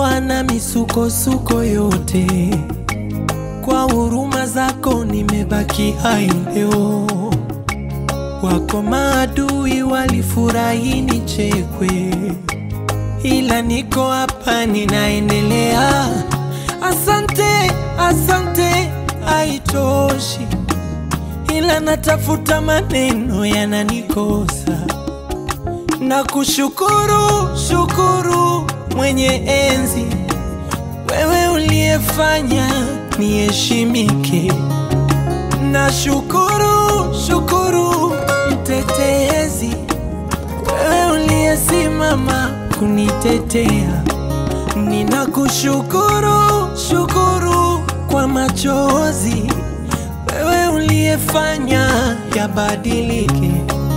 umenitoa na misukosuko yote, kwa huruma zako nimebaki hai leo. Wako maadui walifurahi nichekwe, ila niko hapa ninaendelea. Asante, asante, haitoshi, ila natafuta maneno yananikosa na kushukuru shukuru mwenye enzi, wewe uliyefanya niheshimike. Na shukuru shukuru mtetezi, wewe uliyesimama kunitetea. Ninakushukuru shukuru kwa machozi, wewe uliyefanya yabadilike.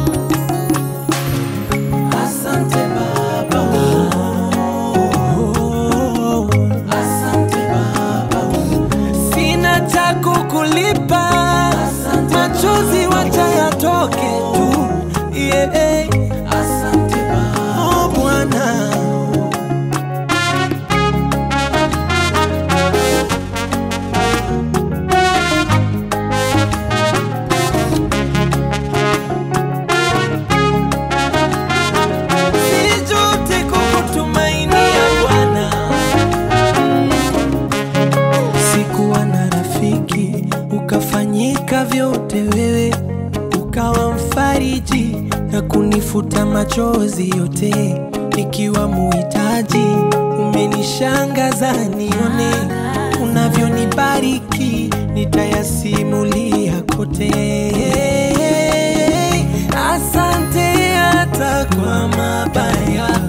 Asante Baba. Oh, asante Baba. Sina cha kukulipa, machozi wacha yatoke tu. Yeah. Asante Baba. Oh, Bwana. Sijute kukutumainia Bwana. Sikuwa na rafiki, ukafanyika vyote wewe, ukawa mfariji na kunifuta machozi yote, nikiwa muhitaji. Umenishangaza nione unavyonibariki, nitayasimulia kote. Asante hata kwa mabaya